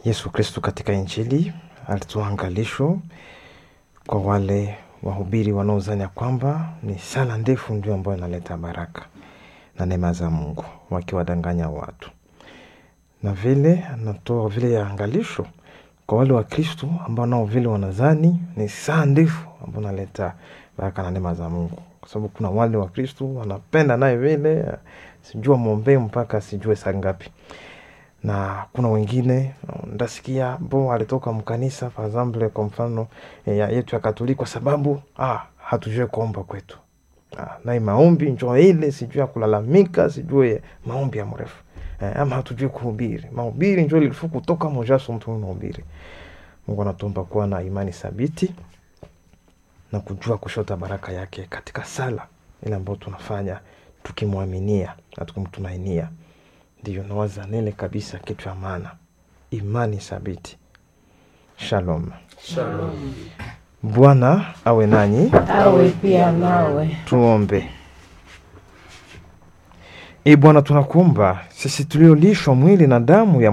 Yesu Kristu katika Injili alitoa angalisho kwa wale wahubiri wanaozanya kwamba ni sala ndefu ndio ambayo inaleta baraka na neema za Mungu, wakiwadanganya watu, na vile anatoa vile ya angalisho kwa wale wa Kristu ambao nao vile wanazani ni saa ndefu ambao naleta baraka na neema za Mungu, kwa sababu kuna wale wa Kristu wanapenda naye vile sijua mwombee mpaka sijue saa ngapi na kuna wengine ndasikia bo alitoka mkanisa par exemple kwa mfano ya yetu ya Katoliki kwa sababu ah, hatujue kuomba kwetu ah, nai maombi njo ile sijue ya kulalamika sijue maombi ya mrefu eh, ama hatujue kuhubiri mahubiri njo ilifu kutoka mojaso mtu mahubiri. Mungu anatuomba kuwa na imani thabiti na kujua kushota baraka yake katika sala ile ambayo tunafanya tukimwaminia na tukimtumainia ndiyo nawaza nene kabisa kitu ya maana, imani thabiti. Shalom, Shalom. Bwana awe nanyi, Awe pia nawe. tuombe. E Bwana, tunakuomba sisi tuliolishwa mwili na damu ya